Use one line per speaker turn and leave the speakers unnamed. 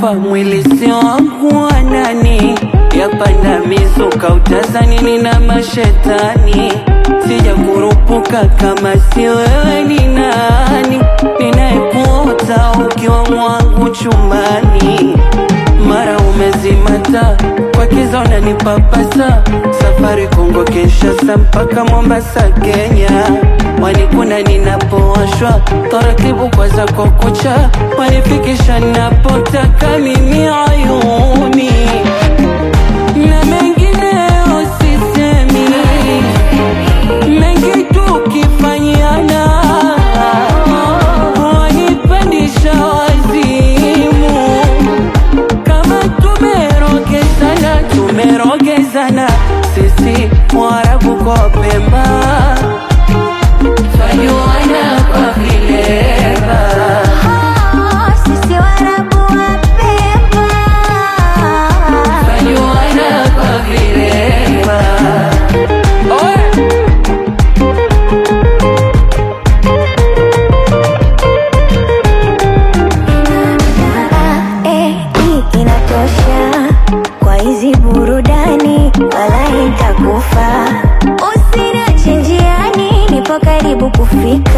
kufa mwili sio wangu wa nani yapanda mizuka utazani nina mashetani sija kurupuka kama si wewe ni nani ninayekuota ukiwa mwangu chumbani mara umezimata kwa kiza unanipapasa safari Kongo Kinshasa mpaka Mombasa Kenya wanikuna ninapowashwa taratibu kwa zako kucha wanifikisha napotaka mimi ayuni na mengineyo sisemi mengi tukifanyana wanipandisha wazimu kama tumerogezana tumerogezana sisi Waarabu kwa Pemba twajuana kwa vilema
Sisi Waarabu wa Pemba
twajuana kwa vilema Oe!
Eh, hii inatosha kwa hizi burudani, wala itakufa. Usiniache njiani, nipo karibu kufika.